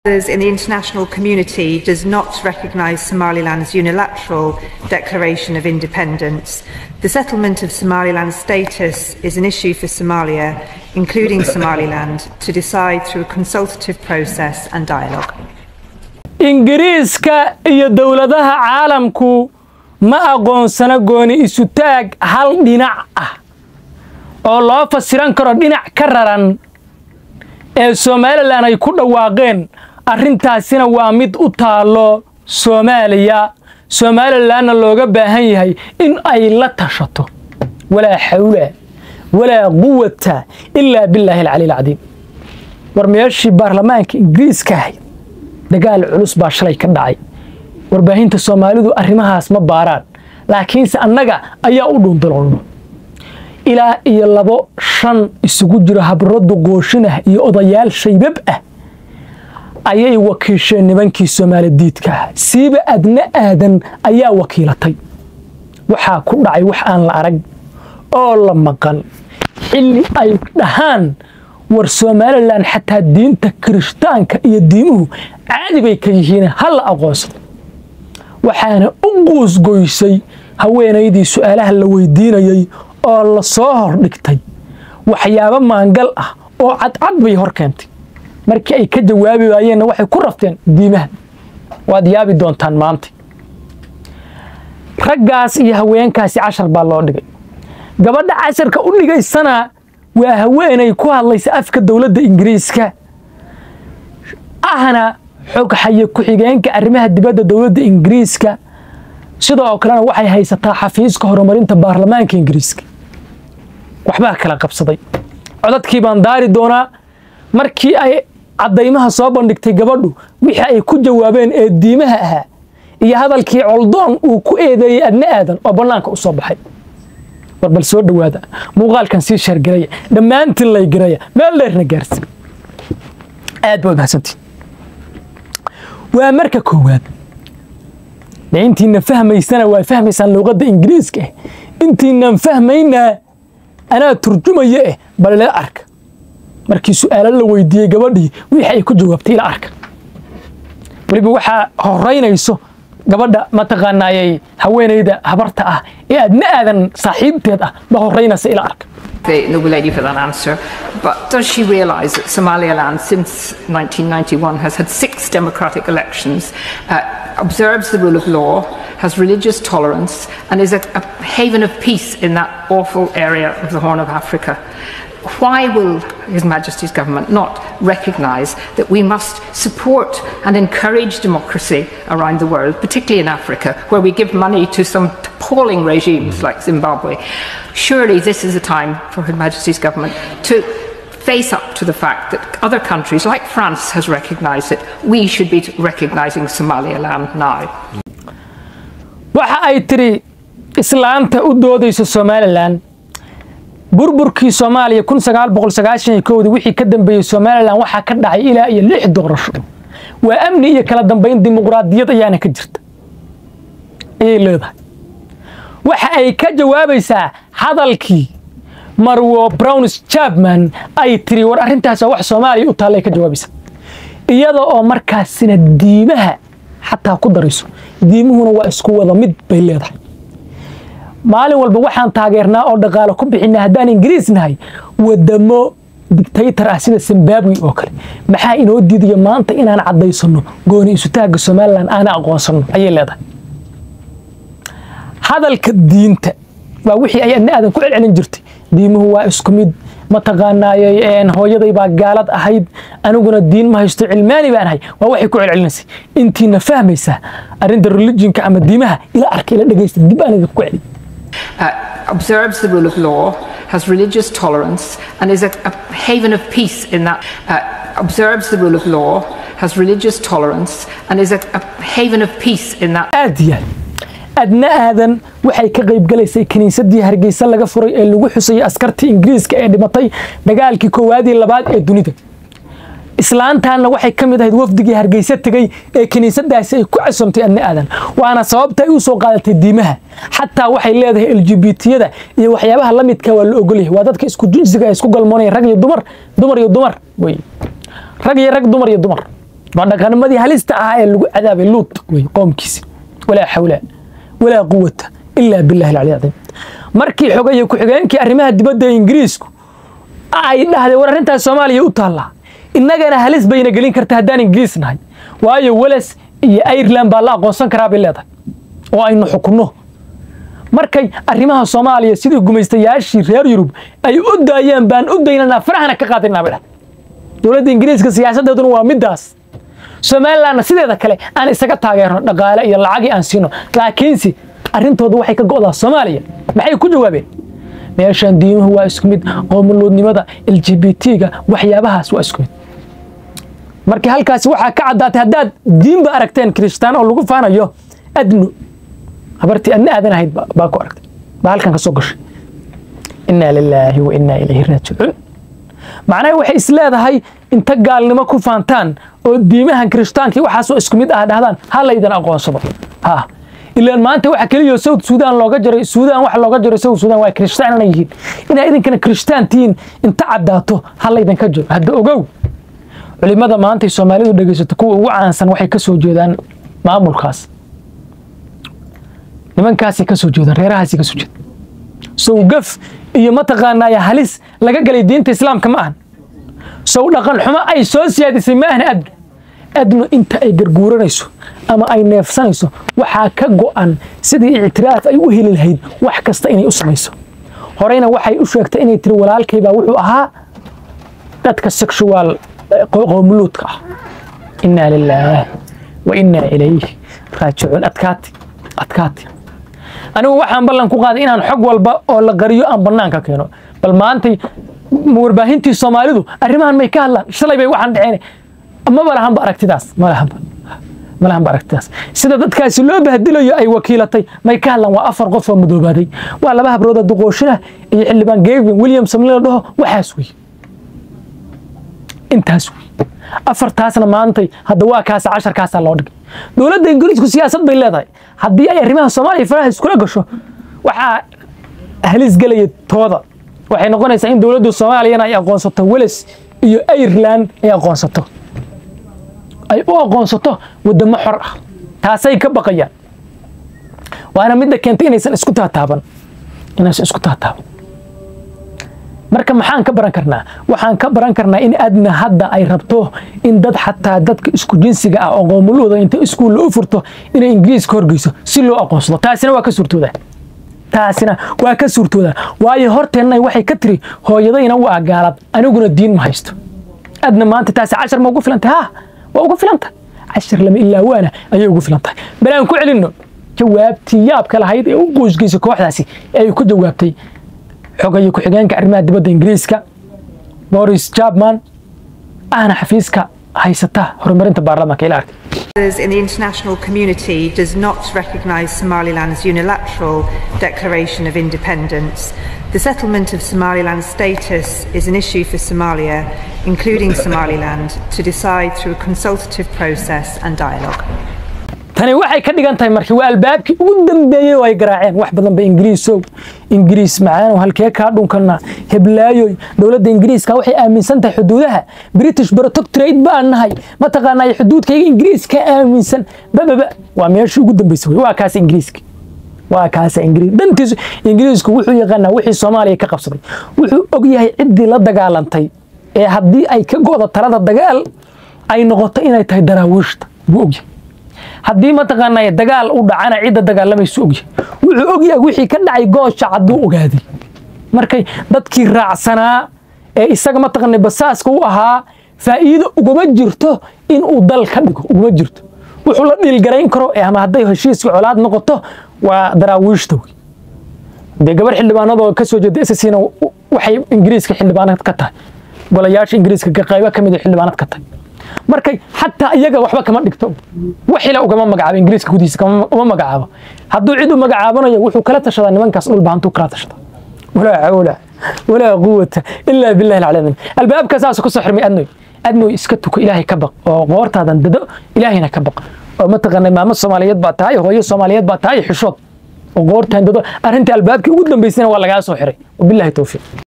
in the international community does not recognise Somaliland's unilateral declaration of independence. The settlement of Somaliland's status is an issue for Somalia, including Somaliland, to decide through a consultative process and dialogue. ingiriiska iyo dowladaha caalamku ma aqoonsana gooni isu taag hal dhinac ah oo loo fasiran karo dhinac ka raran ee somalilan ay ku dhawaaqeen arrintaasina waa mid u taallo soomaaliya somalilanna looga baahan yahay in ay la tashato walaa xawla walaa quwata ilaa billaahi alcali alcadiim war meeshii baarlamaanka ingiriiska ahayd dagaal culus baa shalay ka dhacay warbaahinta soomaalidu arrimahaas ma baaraan laakiinse annaga ayaa u dhuundaloolno ilaa iyo labo shan isugu jiro habradu qooshin ah iyo odayaal shaybab ah ayay wakiisheen nimankii soomaali diidka ah siiba adna aadan ayaa wakiilatay waxaa ku dhacay wax aan la arag oo la maqan xilli ay dhahaan war somalilan xataa diinta kirishtaanka iyo diimuhu caadi bay ka yihiin ha la aqoonsado waxaana u quusgoysay haweenaydii su'aalaha la weydiinayey oo la soo hordhigtay waxyaabo maangal ah oo cadcad bay hor keentay markii ay ka jawaabi waayeenna waxay ku rafteen diimaha waad yaabi doontaan maanta raggaas iyo haweenkaasi cashar baa loo dhigay gabadha casharka u dhigaysana waa haweenay ku hadlaysa afka dowladda ingiriiska ahna xogxaye ku-xigeenka arrimaha dibadda dowladda ingiriiska sidoo kalena waxay haysataa xafiiska horumarinta baarlamaanka ingiriiska waxbaa kala qabsaday codadkii baan daari doonaa markii ay caddaymaha soo bandhigtay gabadhu wixii ay ku jawaabeen ee diimaha ahaa iyo hadalkii coldoon uu ku eedeeyey adna aadan oo bannaanka u soo baxay war bal soo dhowaada muuqaalkan sii sheergaraya dhammaantiin lay garaya meel dheerna gaarsi aad baad mahadsantiin waa marka koowaad de intiina fahmaysana waa fahmaysaan luuqadda ingiriiska ah intiinaan fahmaynaa anaa turjumaya eh bal ila arka markii su'aalo la weydiiyey gabadhii wixii ay ku jawaabtay ila arka weliba waxaa horeynayso gabadha mataqaanaayay haweenayda habarta ah ee adna aadan saaxiibteed ah ba horeynaysa ila arka the Noble Lady for that answer. But does she realise that Somaliland, since 1991, has had six democratic elections, uh, observes the rule of law, has religious tolerance, and is a, a haven of peace in that awful area of the Horn of Africa? Why will His Majesty's government not recognise that we must support and encourage democracy around the world, particularly in Africa, where we give money to some appalling regimes like Zimbabwe? Surely this is a time for Her Majesty's government to face up to the fact that other countries, like France has recognised it, we should be recognising Somaliland now. waxa ay tiri islaanta u doodayso somalilan burburkii soomaaliya kun sagaal boqol sagaashan iyo kowdii wixii ka dambeeyey somalilan waxaa ka dhacay ilaa iyo lix doorasho waa amni iyo kala dambayn dimuqraadiyad ayaana ka jirta ayay leedahay waxa ay ka jawaabaysaa hadalkii marwo browns jabman ay tiri war arrintaas waa wax soomaaliya u taalla ay ka jawaabaysaa iyada oo markaasina diimaha xataa ku darayso diimuhuna waa isku wada mid bay leedahay maalin walba waxaan taageernaa oo dhaqaalo ku bixinaa haddaan ingiriis nahay wadamo dictaytor ah sida zimbabwe oo kale maxaa inoo diidaya maanta inaan caddaysano gooni isutaagga somalilan aana aqoonsano ayay leedahay hadalka diinta waa wixii ay adna aadan ku celcelin jirtay diimuhu waa isku mid mataqaanaayey hooyaday baa gaalad ahayd aniguna diin ma haysto cilmaani baan ahay waa waxay ku celcelinaysay intiina fahmaysaa arrinta religionka ama diimaha ila arka ila dhegaysta dib aan idinku celi Uh, observes the rule of law, has religious tolerance, and is a, a haven of peace in that. Uh, observes the rule of law, has religious tolerance, and is a, a haven of peace in that. aad iyo aad adna aadan waxay ka qayb galaysay kiniisadii hargeysa laga furay ee lagu xusayay askartii ingiriiska ee dhimatay dagaalkii koowaad iyo labaad ee dunida islaantaanna waxay ka mid ahayd wafdigii hargeysa tegey ee kiniisadaasi ay ku casomtay adna aadan waana sababta ay u soo qaadatay diimaha xataa waxay leedahay lgbtiyada iyo waxyaabaha la midka waa la ogolyahay waa dadka isku jinsiga ay isku galmoonaya rag iyo dumar dumar iyo dumar wey rag iyo rag dumar iyo dumar waa dhaqanimadii halista ahaa ee lagu cadaabay luut wey qoomkiisi walaa xawla walaa quwata ilaa billahi alcali cadiim markii xogaya ku-xigeenkii arrimaha dibadda ee ingiriisku ay dhahdeen war arrintaas soomaaliya u taallaa innagana halis bayna gelin karta haddaan ingiriis nahay waayo weles iyo ireland baa la aqoonsan karaa bay leedahay oo aynu xukunno markay arrimaha soomaaliya sidii gumaystayaashii reer yurub ay u daayeen baan u daynanaa farahana ka qaadinaa bay dhahay dowladda ingiriiska siyaasaddeeduna waa middaas somalilandna sideeda kale aan isaga taageerno dhaqaale iyo lacagii aan siino laakiinse arrintooda waxay ka go'daa soomaaliya maxay ku jawaabeen meeshaan diimuhu waa isku mid qoomuluudnimada l g b t-ga waxyaabahaas waa isku mid markii halkaasi waxaa ka caddaatay haddaad diinba aragteen kiristaan oo lagu faanayo adnu habartii adna aadan ahayd baa ku aragtay baa halkan ka soo gashay innaa lilaahi wa innaa ilayhi raajicuun macnaha waxay is leedahay inta gaalnimo ku faantaan oo diimahan kiristaankii waxaasoo isku mid ah dhahdaan ha laydan aqoonsado ha ilaan maanta waxa keliya south sudan looga jaray sudan waxa looga jaray south sudan waa kiristaan inay yihiin inaa idinkana kiristaan tihiin inta caddaato ha laydanka jiro hadda ogow culimada maantay soomaalidu dhegaysato kuwa ugu caansan waxay ka soo jeedaan maamulkaas nimankaasay ka soo jeedaan reerahaasay ka soo jeedaan sow gaf iyo mataqaanaya halis laga galay diinta islaamka ma ahan sow dhaqan xumo ay soo siyaadisay ma ahna adnu adnu inta ay garguuranayso ama ay neefsanayso waxaa ka go'an sidii ictiraaf ay u heli lahayd wax kasta inay u samayso horeyna waxay u sheegtay inay tiri walaalkaybaa wuxuu ahaa dadka sexual qoomuluudka ah innaa lilaah wa innaa ilayh raajicuun adkaati adkaati anigu waxaan ballan ku qaaday inaan xog walba oo la qariyo aan bannaanka keeno bal maantay warbaahintii soomaalidu arrimahan may ka hadlaan shalay bay waxaan dhaceen maba lahanba aragtidaas ma lahanba ma lahanba aragtidaas sida dadkaasi loo bahdilayo ay wakiilatay may ka hadlaan waa afar qof oo mudoobaaday waa laba habrooda duqooshina iyo xildhibaan gavin williamson la dhaho waxaas wey intaas wey afartaasna maantay hadda waa kaasa casharkaasaa loo dhigay dowladda ingiriisku siyaasad bay leedahay haddii ay arrimaha soomaaliya faraha iskula gasho waxaa halis gelaya tooda waxay noqonaysaa in dowladda soomaaliyana ay aqoonsato weles iyo ireland ay aqoonsato ay u aqoonsato waddamo xor ah taasay ka baqayaan waana midda keentay inaysan isku taataaban inaysan isku taataaban marka maxaan ka baran karnaa waxaan ka baran karnaa in adna hadda ay rabto in dad xataa dadka isku jinsiga ah oo qoomuluuda inta iskuulla u furto inay ingiriiska horgeyso si loo aqoonsado taasina waa ka suurtoodaa taasina waa ka suurtoodaa waayo horteenna waxay ka tiri hooyadayna waa gaalad aniguna diin ma haysto adna maanta taasi cashar ma ugu filantay ha waa ugu filantay cashar lama ilaa waana ayay ugu filantahay bal aan ku celinno jawaabtii yaabka lahayd ee u qoysgeysay kooxdaasi ee ay ku jawaabtay xogayo ku-xigeenka arrimaha dibadda ingiriiska boris jabman ahna xafiiska haysata horumarinta baarlamaanka ila arkay in the international community does not recognise Somaliland's unilateral declaration of independence. The settlement of Somaliland's status is an issue for Somalia, including Somaliland, to decide through a consultative process and dialogue. tani waxay ka dhigan tahay markii waa albaabkii ugu dambeeyey oo ay garaaceen wax badan ba ingiriisow ingiriis macaanow halkee kaa dhunkana heblaayoy dowladda ingiriiska waxay aaminsan tahay xuduudaha british protectorate baan nahay mataqaanaa xuduudkayga ingiriiska aaminsan bababa waa meeshii ugu dambeysay wey waa kaas ingiriiska waa kaasa ingiriis dantiisu ingiriisku wuxuu yaqaanaa wixii soomaaliya ka qabsaday wuxuu og yahay ciddii la dagaalantay ee haddii ay ka go'do talada dagaal ay noqoto inay tahay daraawiishta buu og yahay haddii mataqaanaa dagaal u dhacana cidda dagaalamaysu ogyahay wuxuu ogyahay wixii ka dhacay goosha cadduu ogaaday markay dadkii raacsanaa ee isaga mataqaana basaaska u ahaa faa'iido uguma jirto in uu dal ka dhigo uguma jirto wuxuu la dhiilgarayn karo ama hadday heshiiska colaad noqoto waa daraawiishta wey dee gabar xildhibaanadoo ka soo jeeda ssina waxay ingiriiska xildhibaanad ka tahay golayaasha ingiriiska qaybo ka mid a xildhibaanad ka tahay markay xataa iyaga waxba kama dhigto waxila ugama magacaabo ingiriiska gudihiisa uma magacaabo hadduu cid u magacaabanayo wuxuu kala tashadaa nimankaas dhulba hantuu kala tashada walaa xawla walaa quwata ilaa billahi alcalamin albaabka saas ku soo xirmay adnoy adnoy iska tuko ilaahay ka baq oo qoortaadan dado ilaahayna ka baq oo mataqaanay maamo soomaaliyeed baa tahay hooyo soomaaliyeed baa tahay xishood oo qoortaan dado arrintii albaabkii ugu dambaysayna waa lagaa soo xiray wabillahi towfiiq